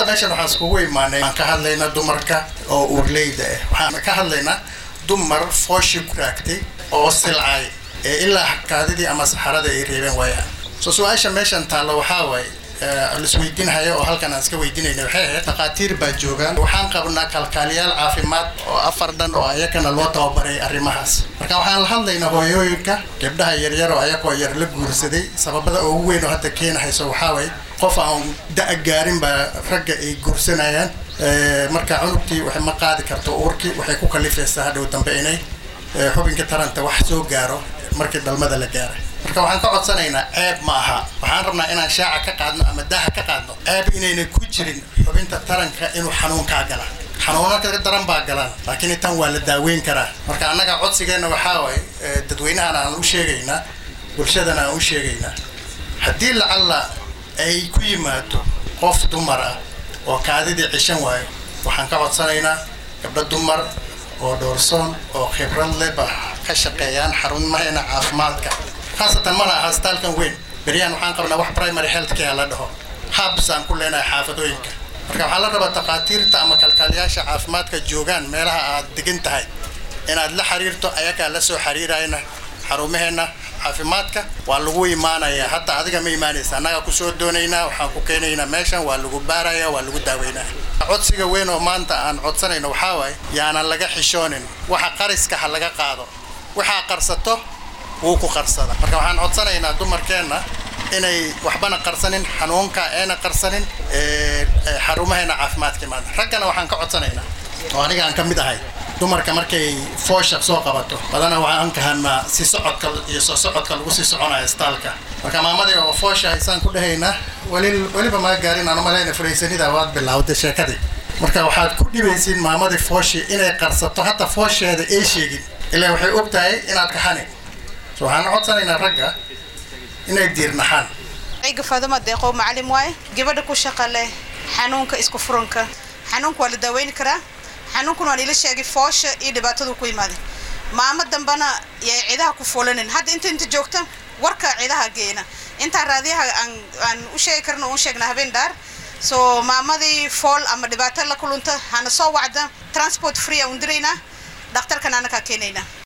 meeshan waxaan iskugu imaanay aan ka hadlaynaa dumarka oo uurleyda ah waxaan ka hadlaynaa dumar fooshi ku raagtay oo silcay ee ilaa kaadidii ama saxarada ay reebeen waayaan so su-aasha meeshan taalla waxaa waaye lisweydiinhaya oo halkan aan iska weydiinayna waxay ahayd dhakhaatiir baa joogaan waxaan qabnaa kalkaaliyaal caafimaad oo afar dhan oo ayakana loo tababaray arrimahaas marka waxaan la hadlaynaa hooyooyinka gabdhaha yaryar oo ayakoo yar la guursaday sababada ugu weyn oo hadda keenahayso waxaa waaye qof aan da' gaarin baa ragga ay guursanayaan marka cunugtii waxay ma qaadi karto uurkii waxay ku kalifaysaa hadhow dambe inay xubinka taranta wax soo gaaro markii dhalmada la gaaray marka waxaan ka codsanaynaa ceeb ma aha waxaan rabnaa inaan shaaca ka qaadno ama daha ka qaadno ceeb inayna ku jirin xubinta taranka inuu xanuunkaa gala xanuuna ka daran baa galaan laakiin tan waa la daaweyn karaa marka annaga codsigeenna waxaa waaye dadweynahan aan u sheegaynaa bulshadana aan u sheegaynaa haddii lacalla ay ku yimaado qof dumar ah oo kaadidii cishan waayo waxaan ka codsanaynaa gabdho dumar oo dhoorsoon oo khibrad leh ba ka shaqeeyaan xarumaheena caafimaadka khaasatan mana aha astaalkan weyn beryahan waxaan qabnaa wax primary health care la dhaho habs aan ku leenahay xaafadooyinka marka waxaa la rabaa takhaatiirta ama kalkaaliyaasha caafimaadka joogaan meelaha aad degan tahay inaad la xiriirto ayagaa la soo xiriirayna xarumaheena caafimaadka waa lagu imaanayaa hadda adiga ma imaanaysa annagaa kusoo doonaynaa waxaan ku keenaynaa meeshan waa lagu baaraya waa lagu daaweynaa codsiga weyn oo maanta aan codsanayno waxaa waaye yaanan laga xishoonin waxa qariska ha laga qaado waxaa qarsato wuu ku qarsada marka waxaan codsanaynaa dumarkeenna inay waxbana qarsanin xanuunka eena qarsanin xarumaheena caafimaadka imaada raggana waxaan ka codsanaynaa oo aniga aan ka mid ahay dumarka markay foosha soo qabato badana waxaan kahanaa si socodka iyo soo socodka lagu sii soconayo istaalka marka maamadii oo foosha haysaan ku dhahaynaa weli weliba maa gaarin aan umalayna furaysanida waad bilawday sheekadii marka waxaad ku dhibaysiin maamadii fooshi inay qarsato hataa foosheeda ay sheegin ilaa waxay og tahay inaad kaxani so waxaan codsanaynaa ragga inay diirnaxaan ciga faaduma deeqow macalim waaye gabadha ku shaqa leh xanuunka isku furanka xanuunka waa la daaweyni karaa xanuunkuna waa niila sheegay foosha iyo dhibaatadu ku imaaday maamo dambana yay cidaha ku fuulanin hadda inta inta joogta warka cidaha geena intaa raadiyaha aan aan u sheegi karno uun sheegna habeen dhaar so maamadii fool ama dhibaato la kulunta hana soo wacda transport free aan diraynaa dhakhtarkan anakaa keenaynaa